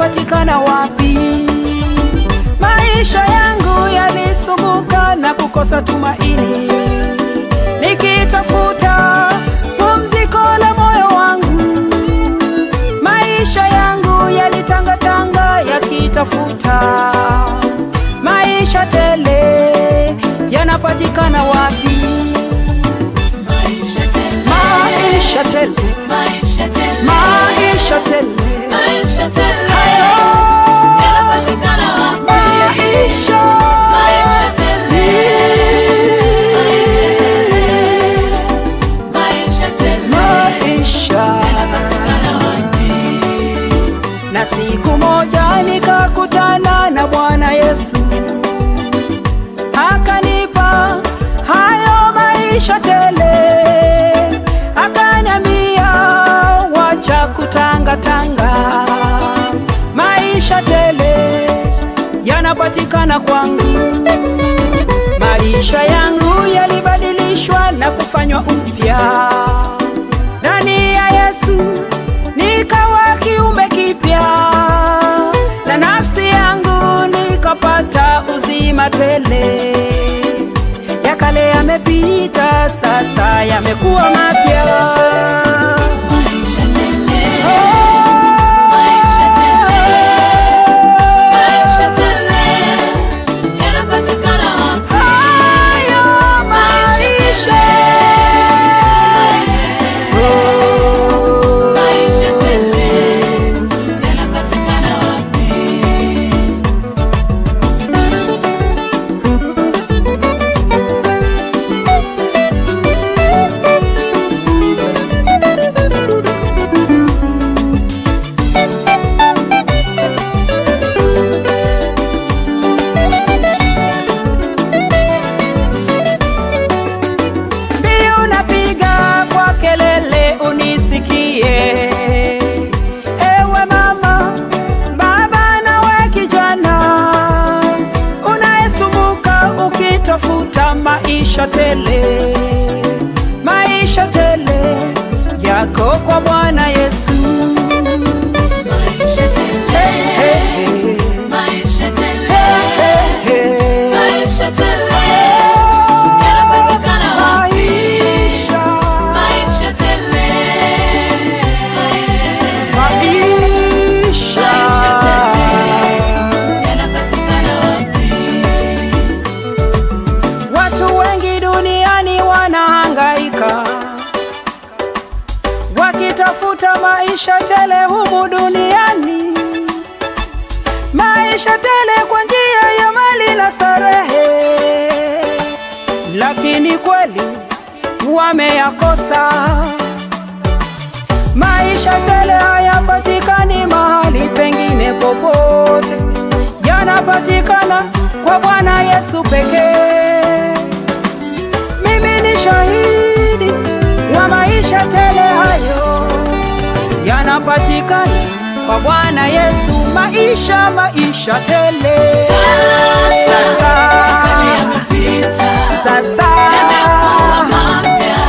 yanapatikana wapi? Maisha yangu yalisumbuka na kukosa tumaini, nikitafuta pumziko la moyo wangu. Maisha yangu yalitangatanga yakitafuta maisha tele, yanapatikana wapi? Maisha tele. Maisha tele, Maisha tele. maisha tele, Maisha tele. hayo Yanapatikana wapi? maisha Maisha tele. Maisha tele. maisha Yanapatikana wapi? na siku moja nikakutana na Bwana Yesu akanipa hayo maisha tele, akaniambia wacha kutangatanga, maisha tele yanapatikana kwangu. Maisha yangu yalibadilishwa na kufanywa upya ndani ya Yesu, nikawa kiumbe kipya, na nafsi yangu nikapata uzima tele. Ya kale yamepita, sasa yamekuwa mapya. Maisha tele. Oh, Maisha tele. Maisha tele. Yanapatikana wapi? hayo maisha. Oh, Maisha tele. Yanapatikana wapi? Mbiu napiga kwa kelele unisikie, ewe mama, baba, nawe kijana unayesumbuka ukitafuta maisha tele, maisha tele yako kwa Bwana Yesu. Maisha tele. Hey, hey, Maisha tele. hey, hey. Maisha tele. Yanapatikana wapi? Maisha, Maisha tele. Maisha tele. maisha. Maisha tele. Yanapatikana wapi? Watu wengi duniani wanahangaika wakitafuta maisha tele humu duniani, maisha tele kwa njia ya mali na starehe, lakini kweli wameyakosa. Maisha tele hayapatikani mahali pengine popote, yanapatikana kwa Bwana Yesu pekee. Mimi ni shahidi wa maisha tele hayo, yanapatikana kwa Bwana Yesu. Maisha, maisha tele. Sasa, Sasa, yamepita. sasa, Yamekuwa mapya.